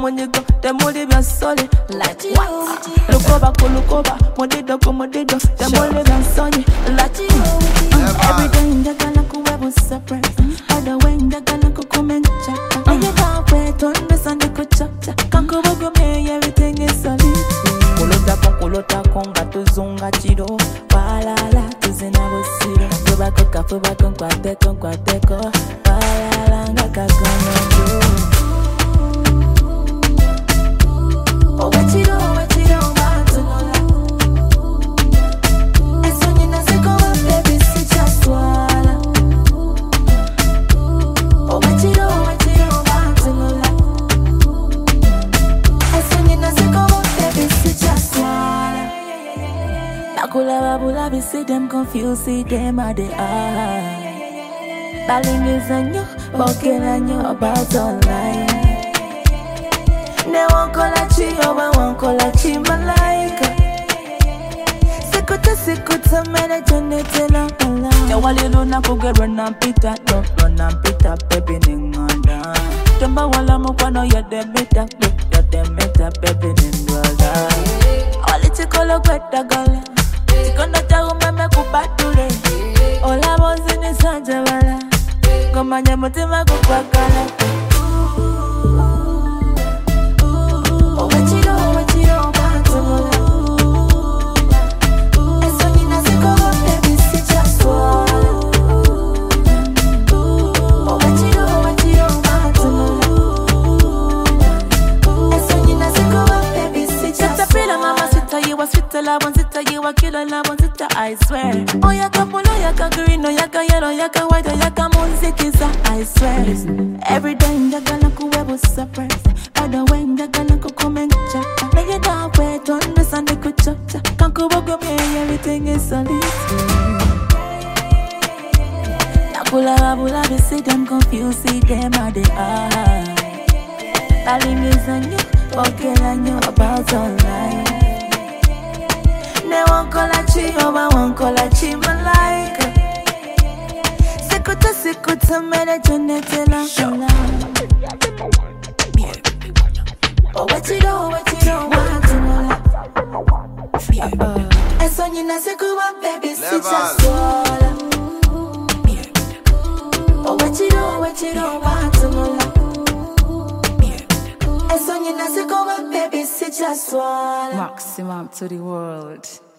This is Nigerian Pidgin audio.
munyigo temuli bya soli like what lukoba ku lukoba mudido ku mudido temuli bya nsonyi like uh, everyday njagala kuwebu surprise other way njagala kukumencha niyekawe tondesa ndikuchacha kankubugumye everything is solid kulotako kulotako nga tuzunga kiro walala tuzina busiro fubako kafubako nkwateko nkwateko walala nga kakononjo Owekiro, owekiro, watunola. Esonyi nazikowa, baby, sikyaswala. Owekiro, owekiro, watunola. Esonyi nazikowa, baby, sikyaswala. Nakulaba bulabi, see them confused, see them how they are. Balingiza nnyo, boogera nnyo about online. Ne wankola ki oba wankola ki malayika sikuta sikuta mene jonetela ala tewali lunaku ge lwenampita no lwenampita bebi neŋŋanda tembawala mukwano yadde mita yadde mita bebi nendwala oli kikolo gweddagala kikondo kyawumeme kubatule olaba onzinisa njabala ngomanya mutima gukwagala Owekiro, owekiro, watunola. Esonyi nazikowa, baby, sikyaswala. Owekiro, owekiro, watunola. Esonyi nazikowa, baby, sikyaswala. Sitapila mama sita yiwa sita labo sita yiwa kila labo sita I swear Oyaka pula oyaka green oyaka yellow oyaka white oyaka munzikiza I swear Every day njagala kuwebu surprise Other way njagala kukumencha Nige dawe tondesa ndikuchocha Kankubugumye everything is solid Nakulaba bulabi see them confused see them how they are Balingiza nnyo boogera nnyo about online ne wankola ki oba wankola ki malayika sikuta sikuta mene jonetela ala owekiro owekiro watunola ensonyi nazikuba bebi sikyaswala owekiro owekiro watunola ensonyi nazikuba bebi sikyaswala Maximum to the world.